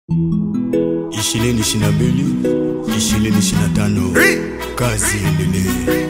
ishirini ishirini na mbili ishirini ishirini na tano kazi endelee.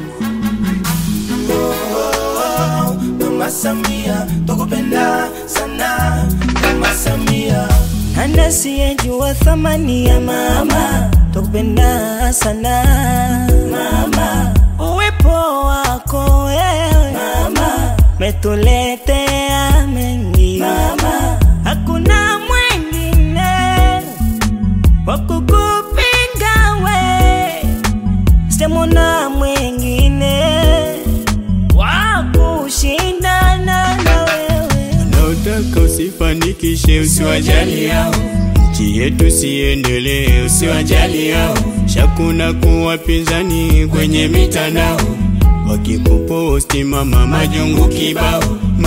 Mama Samia, tukupenda sana Mama Samia. Nani asiyejua thamani ya mama, tukupenda sana mama. Uwepo wako wewe mama, metuletea mengi mama, hakuna mwingine wa kukupinga we, sitamwona mwingine wa kushindana na wewe. Wanaotaka usifanikishe usiwajali yao, nchi yetu siendelee usiwajali yao, shakuna kuwapinzani kwenye mitandao, wakikuposti mama majungu kibao.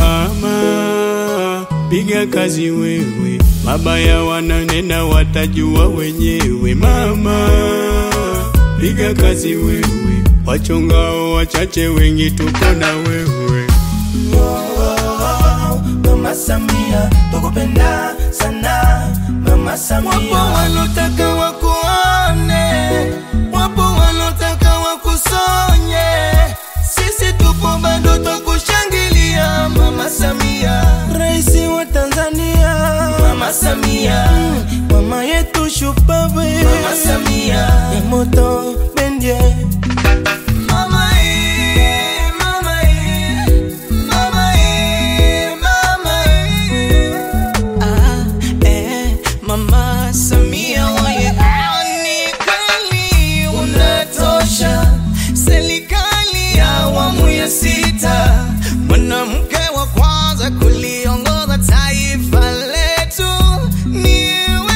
Mama piga kazi wewe, mabaya wananena watajua wenyewe. Mama piga kazi wewe, wachongao wachache, wengi tuko na wewe. Oh, Mama Samia, tukupenda sana Mama Samia. Wapo wanotaka wakuone, wapo wanotaka wakusonye, sisi tupo bado twakushangilia Mama Samia, Raisi wa Tanzania Mama Samia, mama yetu shupavu Mama Samia, ya moto bendie Mama ee, mama ee, mama ee, mama ee. Ah, eh, Mama Samia waye, ah, ni kweli unatosha. Serikali ya awamu ya sita, mwanamke wa kwanza kuliongoza taifa letu ni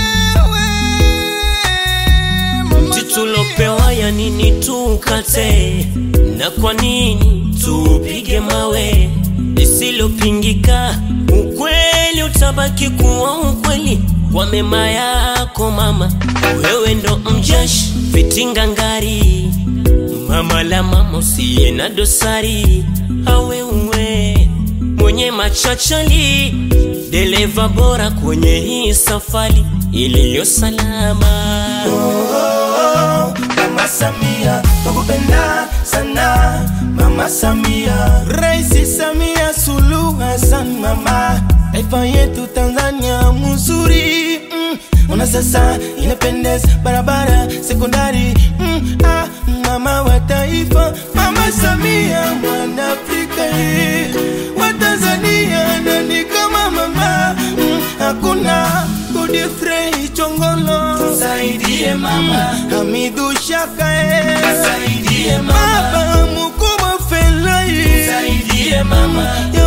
wewe Mama tulopewa ya nini tukate, na kwa nini tupige mawe? Lisilopingika, ukweli utabaki kuwa ukweli. Kwa mema yako mama, wewe ndo mjeshi vitinga ngari, mama la mama usiye na dosari, awe uwe mwenye machachali, dereva bora kwenye hii safari iliyo salama. Oh, Mama Samia, tukupenda sana Mama Samia. Raisi Samia Suluhu Hassan mama, taifa yetu Tanzania mzuri mm. Ona sasa inapendeza, barabara sekondari mm. ah, mama wa taifa Mama Samia, mwana Afrika eh. wa Tanzania nani kama mama mm. hakuna Godfrey Chongolo tusaidie mama Hamidu Shaka tusaidie mama Baba mkubwa Felai tusaidie mama